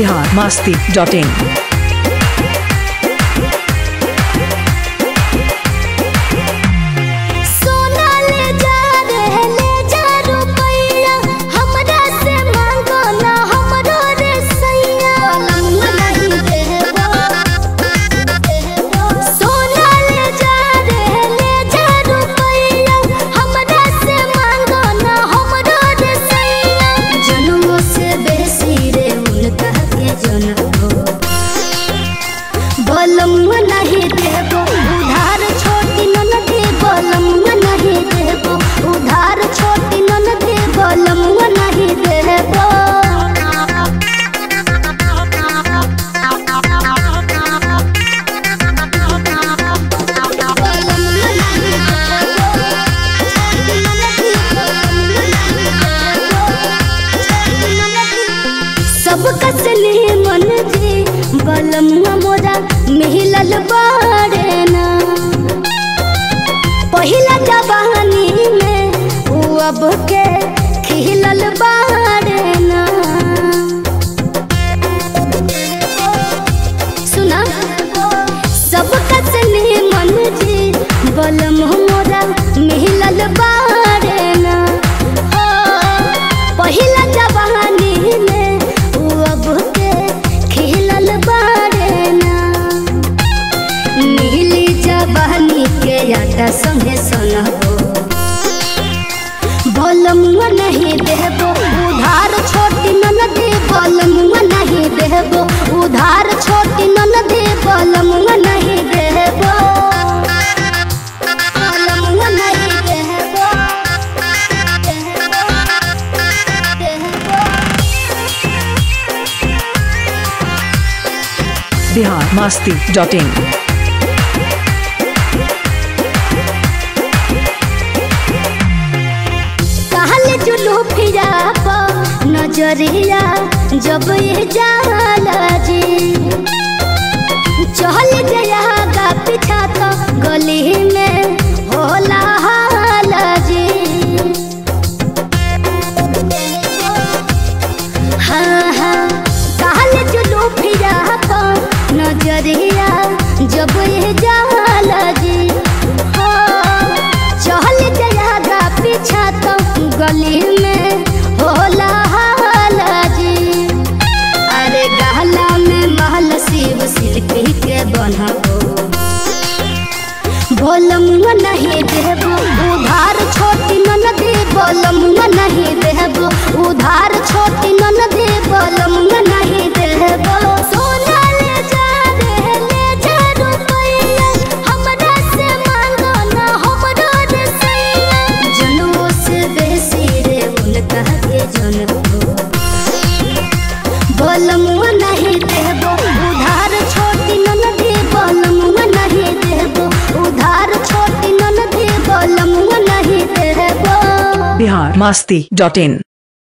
Bihar Masti dot in सोना ले जा रे ले जा रुपैया हमरा से मांगो ना हमरो रे सैया लंग नहीं देबो सोना ले जा रे ले जा रुपैया हमरा से मांगो ना हमरो रे सैया जन्मों से बेसी रे उनका के जन्मो बलम नहीं देबो उधार छोटी नन दे बलम नहीं देबो उधार छोटी नन दे बलम नहीं देबो सब कसले मन जे बलम मोरा मिलल बारे ना पहिला जवानी में उ अब के खिलल बारे ना सुना सब कसले मन जे बलम मोरा मिलल बारे ना हो पहिला जवानी में उ अब के खिलल बारे ना नीली जवानी के आटा संगे सनहो बलमुआ नहीं देबो उधार छोटी नन दे बलमुआ नहीं देबो उधार छोटी नन दे बलमुआ नहीं देबो बलमुआ नहीं देबो बिहार मस्ती डॉट इन कहल जुलू फिरा प नजरिया जब ये जाला जी चल गया गा पीछा तो गली में होला हाला जी हाँ हाँ कहल जुलू फिरा प नजरिया जब ये जाला जी हाँ चल गया गा पीछा तो गली में होला हाला जी अरे गहला में महल शिव सिल्की के बनबो बोलमुआ नहीं देबो उधार छोटी नन दे बोलमुआ नहीं देबो उधार छोटी नन दे बोलमुआ नहीं देबो सोना ले जा रे ले जा रुपैया हमरा से मांगो ना हमरो रे सैया जनमों से बेसी रे उनका के जनमो बलमुआ नहीं देबो उधार छोटी नन दे बलमुआ नहीं देबो उधार छोटी नन दे बलमुआ नहीं देबो बिहार मस्ती डॉट इन